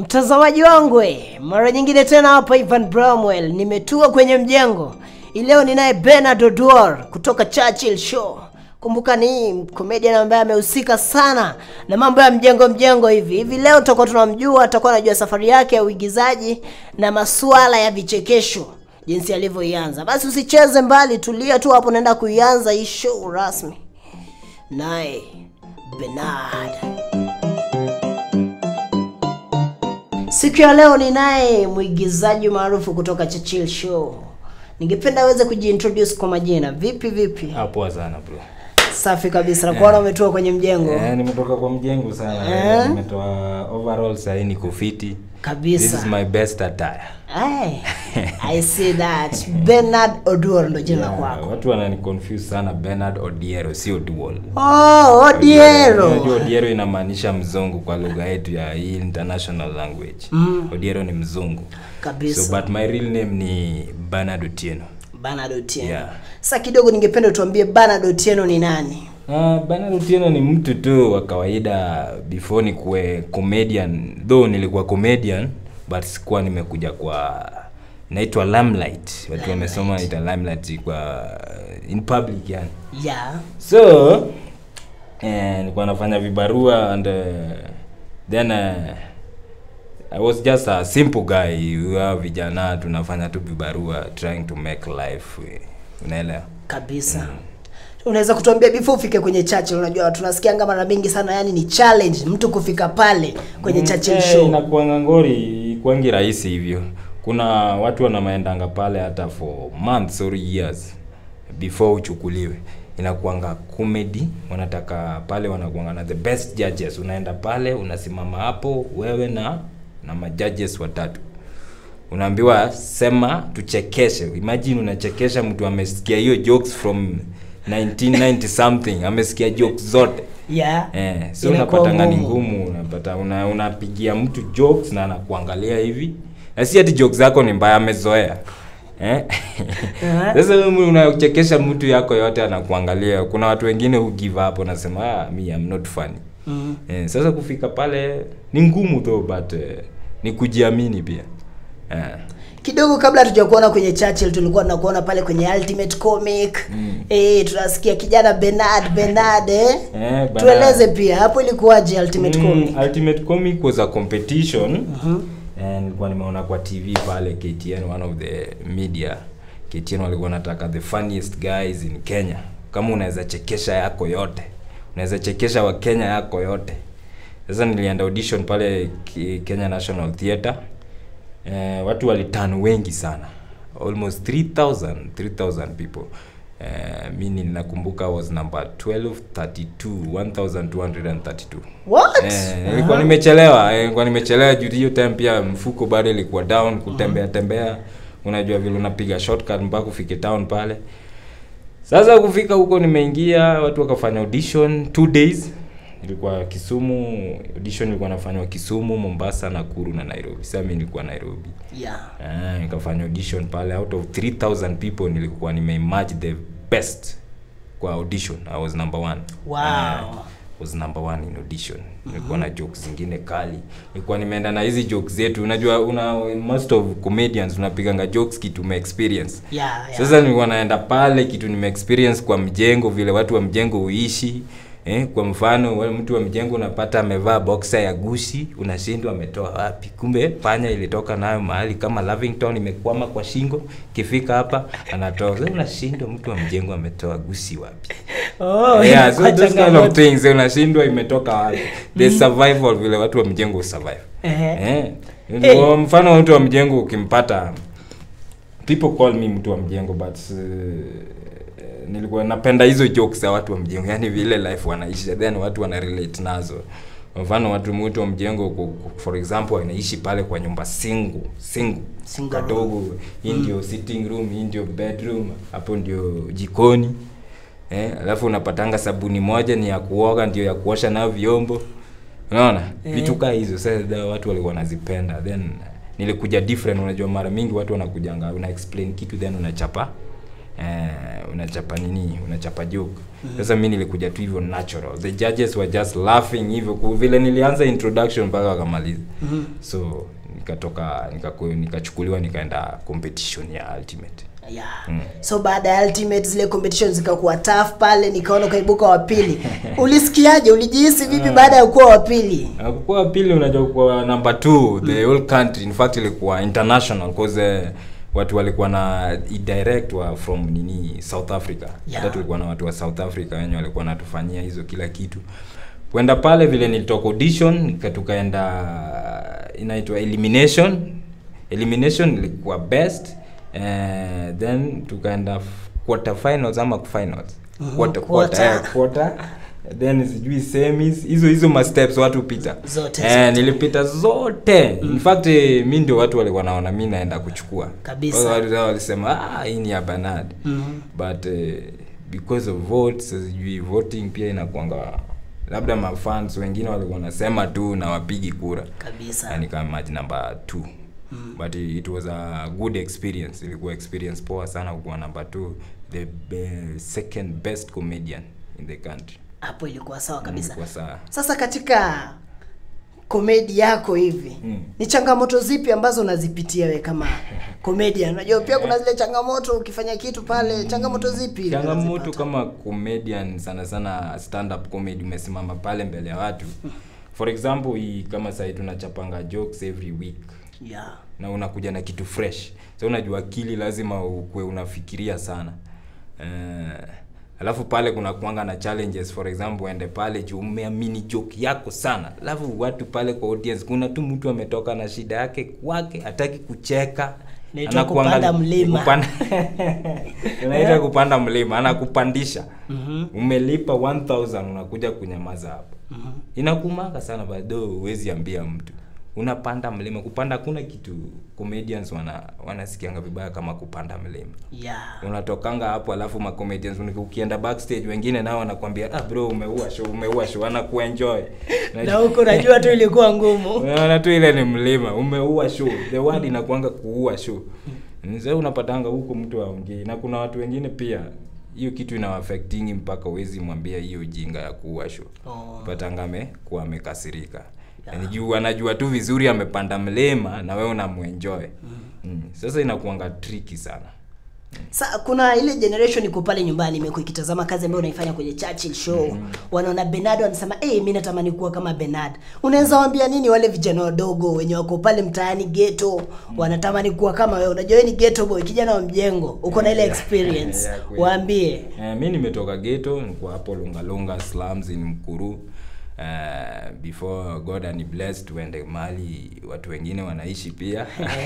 Mtazamaji wangu eh, mara nyingine tena hapa Ivan Bramwell, nimetua kwenye mjengo. Ileo ninaye Bernard Odwar kutoka Churchill Show. Kumbuka ni comedian ambaye amehusika sana na mambo ya mjengo mjengo hivi hivi. Leo tutakuwa tunamjua, tutakuwa anajua safari yake ya uigizaji na masuala ya vichekesho jinsi alivyoianza. Basi usicheze mbali, tulia tu hapo, naenda kuianza hii show rasmi. Naye Bernard. Siku ya leo ni naye mwigizaji maarufu kutoka Churchill Show. Ningependa aweze kujiintroduce kwa majina. Vipi vipi? Ah, poa sana bro. Safi kabisa. Nakuona umetua kwenye mjengo. Eh, nimetoka kwa mjengo sana. Eh? Nimetoa overall sasa niko fiti. This is Kabisa. my best attire. Ay, I see that. Bernard Oduor ndo jina Yeah, kwako. watu wanani confuse sana Bernard Odiero si Oduol. Oh, Odiero. Unajua Odiero inamaanisha mzungu kwa lugha yetu ya hii international language. Odiero ni mzungu. So Kabisa. but my real name ni Bernard Otieno. Bernard Otieno. Yeah. Sasa kidogo ningependa utuambie Bernard Otieno ni nani? Uh, Bernard Otieno ni mtu tu wa kawaida before ni kuwe comedian though nilikuwa comedian but sikuwa nimekuja kwa naitwa limelight watu wamesoma naita limelight kwa in public yani Yeah. so eh, nilikuwa nafanya vibarua and uh, then uh, I was just a simple guy wa vijana tunafanya tu vibarua trying to make life eh, unaelewa Kabisa. Unaweza kutuambia before ufike kwenye Churchill, unajua tunasikianga mara mingi sana yani ni challenge mtu kufika pale kwenye Churchill Eh, show. inakuanga ngori kwangi rahisi hivyo kuna watu wanamaendanga pale hata for months or years before uchukuliwe inakuanga comedy wanataka pale wanakuanga na the best judges unaenda pale unasimama hapo wewe na na majudges watatu unaambiwa sema tuchekeshe imagine unachekesha mtu amesikia hiyo jokes from 1990 something amesikia jokes zote Yeah. Eh, so Inakuwa unapatanga ni ngumu. ngumu unapata una, unapigia mtu jokes na anakuangalia hivi na si ati jokes zako ni mbaya amezoea eh? sasa wewe unachekesha mtu yako yote anakuangalia kuna watu wengine who give up wanasema ah, me I'm not funny Mm. eh, sasa kufika pale ni ngumu though but eh, ni kujiamini pia eh. Kidogo kabla hatujakuona kwenye Churchill tulikuwa tunakuona pale kwenye Ultimate Comic. Mm. Eh, tunasikia kijana Bernard Bernard eh. Eh, Bernard. Tueleze pia hapo ilikuwaje Ultimate Mm, Comic? Ultimate Comic was a competition and nilikuwa nimeona kwa TV pale KTN one of the media KTN walikuwa nataka the funniest guys in Kenya kama unaweza chekesha yako yote unaweza chekesha wa Kenya yako yote sasa nilienda audition pale K- Kenya National Theatre eh, watu walitan wengi sana almost 3000 3000 people eh, mi ninakumbuka was number 1232 1232 What? Eh, nilikuwa nimechelewa eh, nilikuwa nimechelewa juu hiyo time pia mfuko bado ilikuwa down kutembea tembea unajua vile unapiga shortcut mpaka ufike town pale sasa kufika huko nimeingia watu wakafanya audition two days ilikuwa Kisumu audition ilikuwa nafanywa Kisumu Mombasa Nakuru na Nairobi sasa mimi nilikuwa Nairobi Yeah. Ah, nikafanya audition pale out of 3000 people nilikuwa nimematch the best kwa audition i was number one Wow. Ah, was number one in audition nilikuwa na jokes zingine kali nilikuwa nimeenda na hizi jokes zetu unajua una most of comedians unapiganga jokes kitu ume experience Yeah, yeah. sasa nilikuwa naenda pale kitu nime experience kwa mjengo vile watu wa mjengo huishi eh, kwa mfano wewe mtu wa mjengo unapata amevaa boxer ya gushi unashindwa ametoa wapi kumbe panya ilitoka nayo mahali kama Lavington imekwama kwa shingo kifika hapa anatoa sasa unashindwa mtu wa mjengo ametoa gushi wapi Oh, yeah, so ilikuwa those kind of changamoto. things unashindwa imetoka wapi the survival vile watu wa mjengo survive Ehe. eh Eh. kwa mfano mtu wa mjengo ukimpata people call me mtu wa mjengo but uh, nilikuwa napenda hizo jokes za watu wa mjengo yani vile life wanaishi then watu wana relate nazo kwa mfano watu mtu wa mjengo ku- ku- for example wanaishi pale kwa nyumba single single Single room. kadogo hii ndio sitting room hii ndio bedroom hapo ndio jikoni eh alafu unapatanga sabuni moja ni ya kuoga ndio ya kuosha nayo vyombo unaona Eh. vitu kaa hizo sasa da- watu walikuwa wanazipenda then nilikuja different unajua mara mingi watu wanakujanga una explain kitu then unachapa eh, unachapa nini unachapa joke sasa mi nilikuja tu hivyo natural the judges were just laughing hivyo ku- vile nilianza introduction mpaka wakamaliza so nikatoka nikaku- nikachukuliwa nikaenda competition ya ultimate yeah. so baada ya ultimate zile competition zikakuwa tough pale nikaona ukaibuka wa pili ulisikiaje ulijihisi vipi baada ya kuwa wa pili kukuwa pili unajua kuwa number two the whole country in fact ilikuwa international cause uh, watu walikuwa na direct wa from nini south africa Yeah. hata tulikuwa na watu wa south africa wenye walikuwa natufanyia hizo kila kitu kwenda pale vile nilitoka audition nika- tukaenda inaitwa elimination elimination ilikuwa best uh, then tukaenda f- quarter finals ama finals Mhm, quarter, quarter. quarter, eh, quarter then sijui semis hizo hizo ma steps watu pita Zote, eh, zote. nilipita zote in fact eh, mi ndio watu walikuwa naona mi naenda kuchukua Kabisa. Wale watu zao walisema ah, hii ni ya Bernard Mhm. but eh, because of votes sijui voting pia inakuanga labda mafans wengine walikuwa wanasema tu na wapigi kura kabisa yani kama match number 2 but it it was a good experience ilikuwa experience poa sana kukuwa number 2 the be- second best comedian in the country hapo ilikuwa sawa kabisa ilikuwa sawa sasa katika komedi yako hivi Mm. ni changamoto zipi ambazo unazipitia we kama comedian unajua pia kuna zile changamoto ukifanya kitu pale changamoto zipi changamoto unazipata? kama comedian sana sana stand up comedy umesimama pale mbele ya watu for example hii kama sahii tunachapanga jokes every week yeah. na unakuja na kitu fresh so unajua akili lazima ukue unafikiria sana uh, alafu pale kuna kuanga na challenges for example uende pale juu umeamini joke yako sana alafu watu pale kwa audience kuna tu mtu ametoka na shida yake kwake hataki kucheka Inaitwa Anakuangali- kupanda mlima. kupanda unaita kupanda mlima anakupandisha Mhm. umelipa 1000 unakuja kunyamaza hapo inakumaka sana bado huwezi ambia mtu unapanda mlima kupanda hakuna kitu comedians wana wanasikianga vibaya kama kupanda mlima Yeah. unatokanga hapo alafu ma comedians uni- ukienda backstage wengine nao wanakwambia ah bro umeua show umeua show anakuenjoy na huko najua tu ilikuwa ngumu unaona tu ile ni mlima umeua show the word inakuanga kuua show sasa unapatanga huko mtu aongei na kuna watu wengine pia hiyo kitu inawaffectingi mpaka uwezi mwambia hiyo jinga ya kuua show Oh. patanga amekuwa amekasirika yani juu anajua tu vizuri amepanda mlima na wewe unamwenjoy mm. sasa inakuanga tricky sana Sa, kuna ile generation iko pale nyumbani imekuwa ikitazama kazi ambayo unaifanya kwenye Churchill show wanaona Bernard wanasema eh hey, mimi natamani kuwa kama Bernard unaweza waambia nini wale vijana wadogo wenye wako pale mtaani ghetto wanatamani kuwa kama wewe unajua wewe ni ghetto boy kijana wa mjengo uko na ile Yeah. experience Yeah, kweli. waambie Eh, mi nimetoka geto nikuwa hapo lungalunga slums in mkuru uh, before god ani blessed tuende mali watu wengine wanaishi pia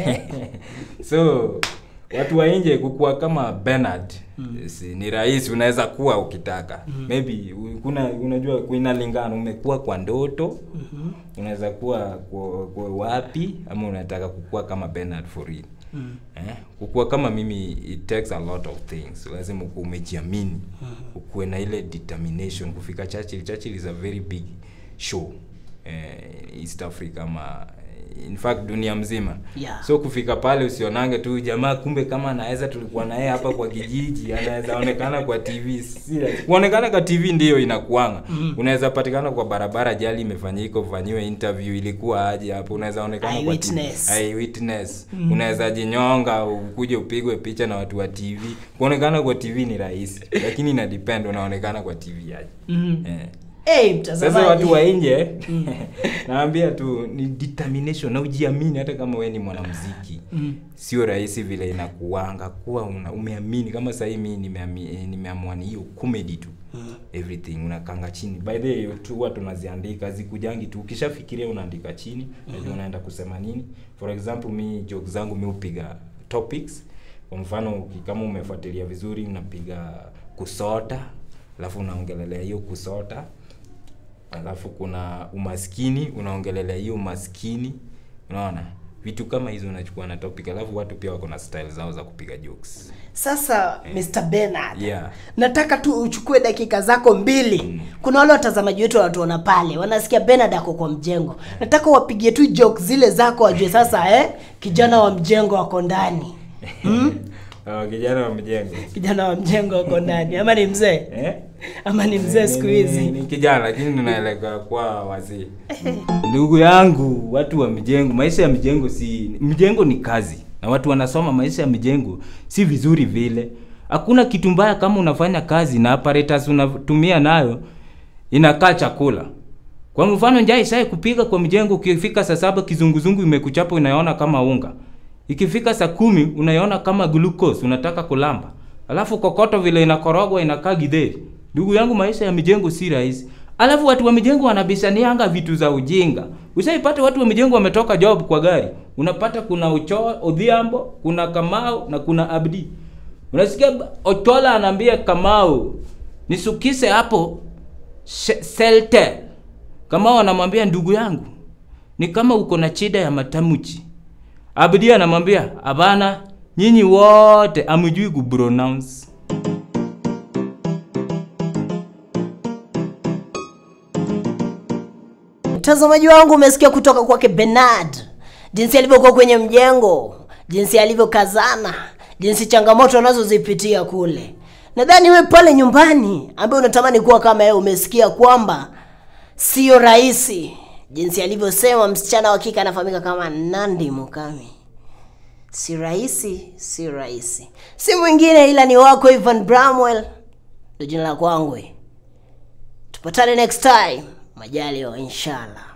so watu wa nje kukuwa kama Bernard si, ni rahisi unaweza kuwa ukitaka maybe u- kuna unajua inalingana umekuwa kwa ndoto unaweza kuwa kwa, kwa wapi ama unataka kukua kama Bernard for real eh? kukuwa kama mimi it takes a lot of things lazima ukuwe umejiamini ukuwe na ile determination kufika Churchill Churchill is a very big show eh, East Africa ama in fact dunia mzima Yeah. so kufika pale usionange tu jamaa kumbe kama anaweza tulikuwa na yeye hapa kwa kijiji anaweza onekana kwa tv Serious. kuonekana kwa tv ndiyo inakuanga unaweza patikana kwa barabara jali imefanyika ufanyiwe interview ilikuwa aje hapo unaweza onekana kwa TV. Eyewitness. Eyewitness. unaweza jinyonga ukuje upigwe picha na watu wa tv kuonekana kwa tv ni rahisi lakini ina depend unaonekana kwa tv aje Mhm. eh. hey, Sasa mtazamaji watu wa nje naambia tu ni determination na ujiamini, hata kama wewe ni mwanamuziki Mm. sio rahisi vile inakuanga kuwa una, umeamini kama sahii mi nimeami- eh, nimeamua ni hiyo comedy tu everything unakanga chini by the way tu huwa tunaziandika zikujangi tu ukishafikiria unaandika chini najua unaenda kusema nini for example mi joke zangu mi hupiga topics kwa mfano uki- kama umefuatilia vizuri unapiga kusota alafu unaongelelea hiyo kusota alafu kuna umaskini unaongelelea hiyo umaskini unaona vitu kama hizo unachukua na topic alafu watu pia wako na style zao za kupiga jokes sasa Mr. Bernard yeah nataka tu uchukue dakika zako mbili kuna wale watazamaji wetu wanatuona pale wanasikia Bernard ako kwa mjengo nataka wapigie tu joke zile zako wajue sasa eh kijana wa mjengo wako ndani hmm? Ah, kijana wa mjengo kijana wa mjengo uko ndani ama ni mzee eh? ama ni mzee siku Ni- ni- hizi ni kijana lakini ninaelekea kwa wazee ndugu yangu watu wa mjengo maisha ya mjengo si mjengo ni kazi na watu wanasoma maisha ya mjengo si vizuri vile hakuna kitu mbaya kama unafanya kazi na apparatus unatumia nayo inakaa chakula kwa mfano njaa ishaye kupiga kwa mjengo ukifika saa saba kizunguzungu imekuchapa unaona kama unga ikifika saa kumi unaiona kama glucose unataka kulamba alafu kokoto vile inakorogwa inakaa gidheri ndugu yangu maisha ya mijengo si rahisi alafu watu wa mijengo wanabishanianga vitu za ujinga ushaipata watu wa mijengo wametoka job kwa gari unapata kuna ucho odhiambo kuna kamau na kuna abdi unasikia ba- ochola anaambia kamau nisukise hapo she- seltel kamau anamwambia ndugu yangu ni kama uko na shida ya matamuchi abdi anamwambia hapana nyinyi wote amjui kupronounce mtazamaji wangu umesikia kutoka kwake benard jinsi alivyokuwa kwenye mjengo jinsi alivyokazana jinsi changamoto anazozipitia kule nadhani we pale nyumbani ambaye unatamani kuwa kama yeye umesikia kwamba sio rahisi jinsi alivyosema msichana wa kike anafahamika kama nandi mukami si rahisi si rahisi si mwingine ila ni wako ivan bramwell ndo jina la kwangu tupatane next time majaliwa inshallah